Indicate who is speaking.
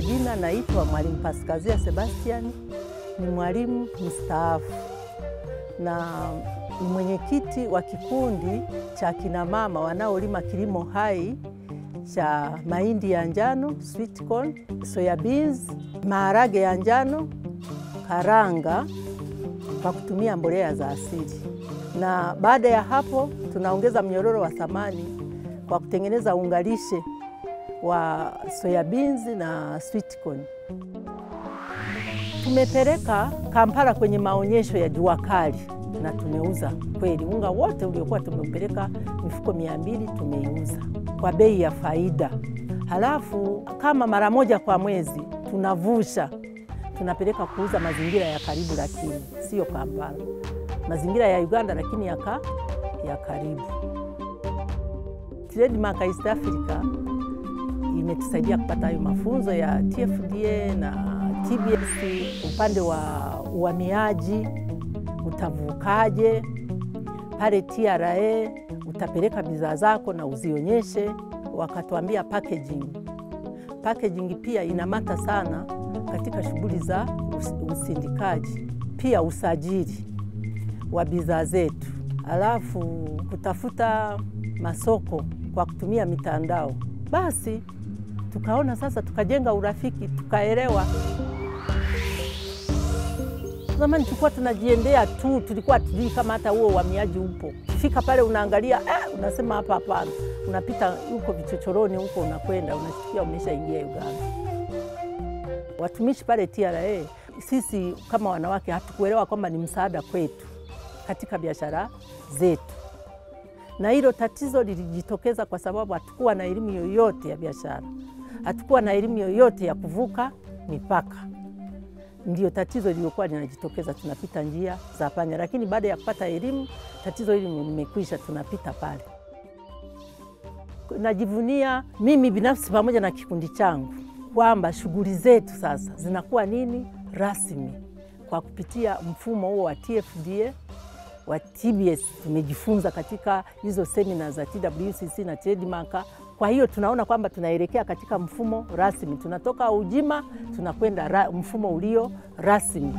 Speaker 1: majina naitwa Mwalimu Paskazia Sebastian, ni mwalimu mstaafu na ni mwenyekiti wa kikundi cha kinamama wanaolima kilimo hai cha mahindi ya njano, sweet corn, soya beans, maharage ya njano, karanga kwa kutumia mbolea za asili. Na baada ya hapo tunaongeza mnyororo wa thamani kwa kutengeneza ungalishe wa soya beans na sweet corn. Tumepeleka Kampala kwenye maonyesho ya jua kali na tumeuza kweli unga wote uliokuwa tumeupeleka mifuko mia mbili tumeiuza kwa bei ya faida. Halafu kama mara moja kwa mwezi tunavusha tunapeleka kuuza mazingira ya karibu, lakini sio Kampala, mazingira ya Uganda, lakini yaka ya karibu. Trademark East Africa imetusaidia kupata hayo mafunzo ya TFDA na TBS upande wa uhamiaji, utavukaje pale TRA, utapeleka bidhaa zako na uzionyeshe. Wakatuambia packaging. Packaging pia inamata sana katika shughuli za usindikaji, pia usajili wa bidhaa zetu, alafu kutafuta masoko kwa kutumia mitandao. Basi tukaona sasa, tukajenga urafiki, tukaelewa. Zamani tulikuwa tunajiendea tu, tulikuwa tujui kama hata huo uhamiaji upo. Fika pale unaangalia, eh, unasema hapa hapana, unapita huko vichochoroni huko, unakwenda unashtukia umeshaingia Uganda. Watumishi pale TRA, sisi kama wanawake hatukuelewa kwamba ni msaada kwetu katika biashara zetu, na hilo tatizo lilijitokeza kwa sababu hatukuwa na elimu yoyote ya biashara, hatukuwa na elimu yoyote ya kuvuka mipaka. Ndio tatizo liliokuwa linajitokeza, tunapita njia za panya, lakini baada ya kupata elimu tatizo hili limekwisha, tunapita pale. Najivunia mimi binafsi pamoja na kikundi changu kwamba shughuli zetu sasa zinakuwa nini rasmi kwa kupitia mfumo huo wa TFDA wa TBS. Tumejifunza katika hizo semina za TWCC na Trademark. Kwa hiyo tunaona kwamba tunaelekea katika mfumo rasmi, tunatoka ujima tunakwenda mfumo ulio rasmi.